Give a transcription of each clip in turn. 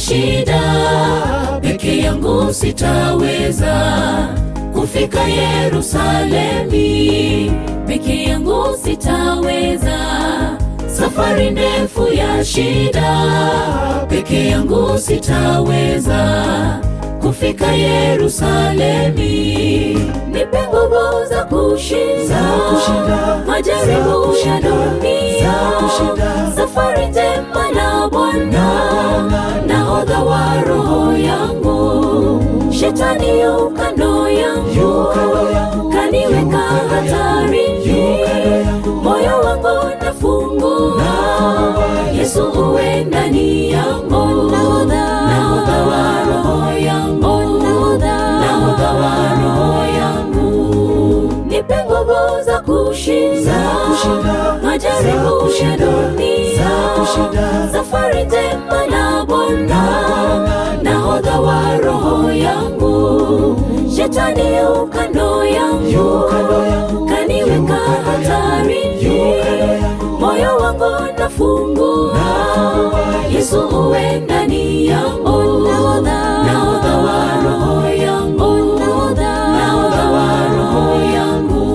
shida, peke yangu sitaweza kufika Yerusalemi, peke yangu sitaweza. Safari ndefu ya shida, peke yangu sitaweza kufika Yerusalemi. Nipe nguvu za kushinda, Za kushinda, majaribu za kushinda, ya dunia, za kushinda. safari njema na Bwana, Bwana, nahodha wa roho yangu. Shetani yu kando yangu, Yu kando yangu, kaniweka yu kando hatarini. yu kando yangu. Moyo wangu nafungua, Yesu uwe ndani yangu, nahodha wa roho yangu, nahodha wa roho yangu. Nipe nguvu za kushinda, Za kushinda, majaribu za ya kushinda, dunia, za kushinda. safari njema na Bwana, Bwana, nahodha wa roho yangu. Shetani yu kando yangu, Yu kando yangu, kaniweka yu kando yangu, hatarini. yu kando yangu. Moyo wangu nafungua, Yesu uwe ndani yangu, nahodha wa roho yangu, nahodha wa roho yangu.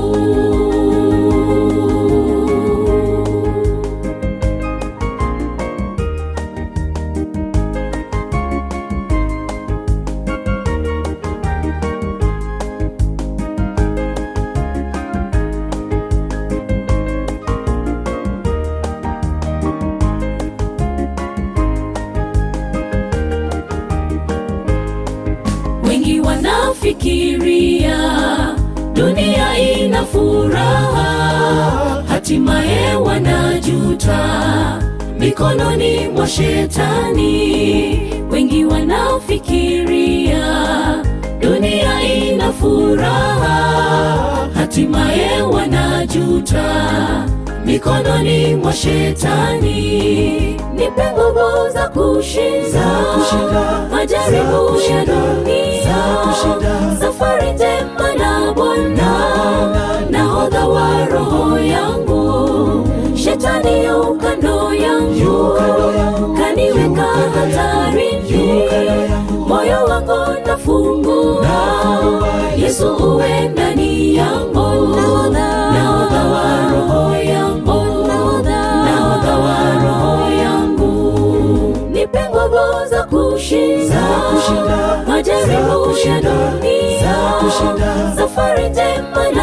Wengi wanafikiria dunia ina furaha, hatimaye wanajuta mikononi mwa shetani. Wengi wanafikiria dunia ina furaha, hatimaye wanajuta mikononi mwa shetani. Nipe nguvu za kushinda, Za kushinda, majaribu za ya kushinda, dunia, za kushinda. safari njema na Bwana, Bwana, nahodha wa roho yangu. Shetani yu kando yangu, Yu kando yangu, kaniweka yu kando yangu, hatarini. yu kando yangu. Moyo wangu nafungua, Nafungua, Yesu uwe ndani yangu, nahodha wa roho yangu, nahodha wa roho yangu. Nipe nguvu za kushinda, Za kushinda, majaribu za ya kushinda, dunia, za kushinda. safari njema